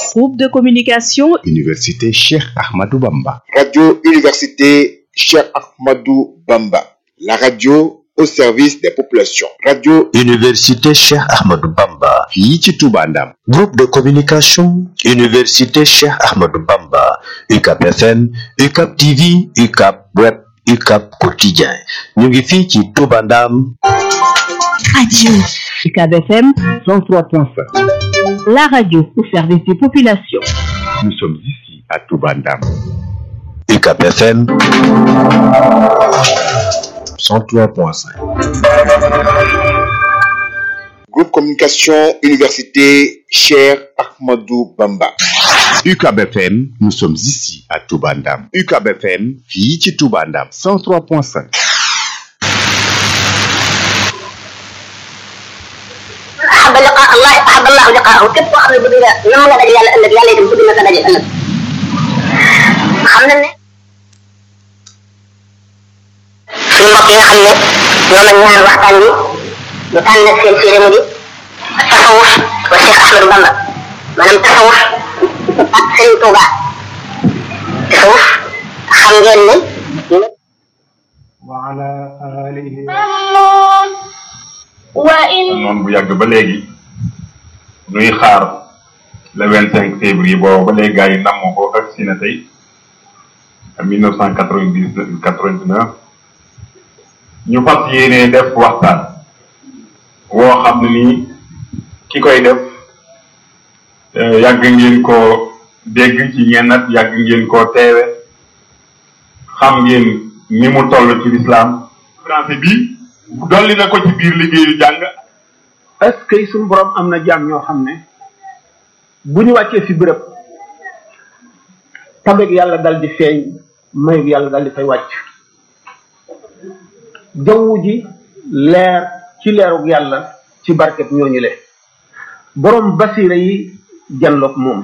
Groupe de communication Université Cheikh Ahmadou Bamba. Radio Université Cheikh Ahmadou Bamba. La radio au service des populations. Radio Université Cheikh Ahmadou Bamba. fii ci Touba Ndam. Groupe de communication Université Cheikh Ahmadou Bamba. UCAP FM, UCAP TV, UCAP Web, UCAP Quotidien. ñu ngi fii ci Touba Ndam. Radio UCAB FM 103.5. la radio au service des populations. Nous sommes ici à Touba Ndam. UCAP FM 103.5. Groupe Communication Université Cheikh Ahmadou Bamba. UCAB FM, nous sommes ici à Touba Ndam. UCAB FM, fii ci Touba Ndam. 103.5. أحب لقاء الله أحب الله لقاءه képp koo xam ne bëgg nga nam nga daje yàlla ëllëg yàlla itam bëgg na sa daje ëllëg xam na ne suñu mbokk yi nga xam ne ñoo ma ñaan waxtaan bi ñu tànn seen séeré mu di tasawuf wa Cheikh Ahmadou Bamba maanaam tasawuf ak Serigne Touba tasawuf xam ngeen ne وعلى آله وإن noonu bu yàgg ba léegi nuy xaar le vingt cinq février boobu ba léegi gars yi namm ko ak si na tey mille neuf cent quatre vingt dix quatre vingt neuf ñu fas yéene def waxtaan woo xam ne nii ki koy def eh, yàgg ngeen ko dégg ci ñennat yàgg ngeen koo teewe xam ngeen ni mu toll ci lislaam français bi dolli na ko ci biir liggéeyu jàng est-ce que suñu borom am na jaam ñoo xam ne bu ñu wàccee fi bërëb tabeeg yàlla dal di feeñ mayeg yàlla dal di fay wàcc jaww ji leer ci leerug yàlla ci barket ñooñu le borom basira yi janloog moom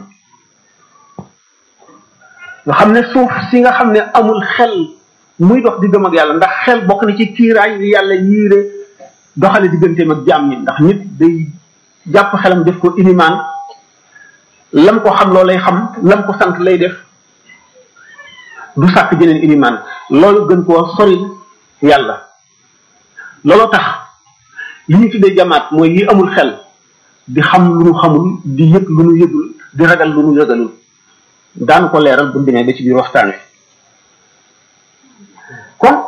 nga xam ne suuf si nga xam ne amul xel muy dox di gëm ak yàlla ndax xel bokk na ci kiiraay yi yàlla yiire doxale digganteem ak jaam ñi ndax nit day jàpp xelam def ko inimaan lam ko xam loo lay xam lam ko sant lay def du sàkk jeneen inimaan loolu gën koo sori yàlla looloo tax li ñu tuddee jamaat mooy yi amul xel di xam lu nu xamul di yëg lu nu yëgul di ragal lu nu yëgalul daan ko leeral bu ñu demee ba ci biir waxtaan wi kon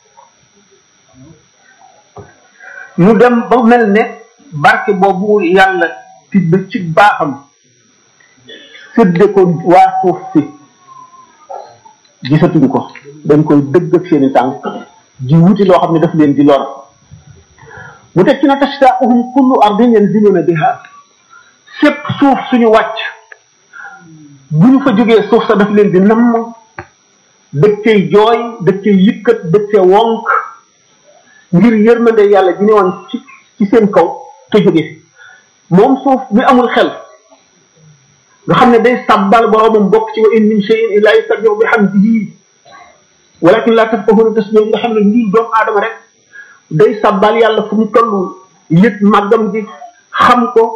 ñu dem ba mel ne barke boobu yàlla tibb ci baaxam sédde ko waa suuf si gisatuñ ko dañ koy dëgg ak seeni tànk ji wuti loo xam ne daf leen di lor mu teg ci na tastaaquhum kullu ardin yanziluna biha fépp suuf suñu wàcc bu ñu fa jógee suuf sa daf leen di namm dëkkee jooy dëkkee yëkkat dëkkee wonk ngir yërmande yàlla ji ne woon ci ci seen kaw te jóge fi moom suuf mi amul xel nga xam ne day sàbbal boroomam bokk ci wa in min shay'in illa yusabbihu bihamdihi walakin la tafqahuna tasbih nga xam ne lii doomu aadama rek day sàbbal yàlla fu mu toll yëg màggam gi xam ko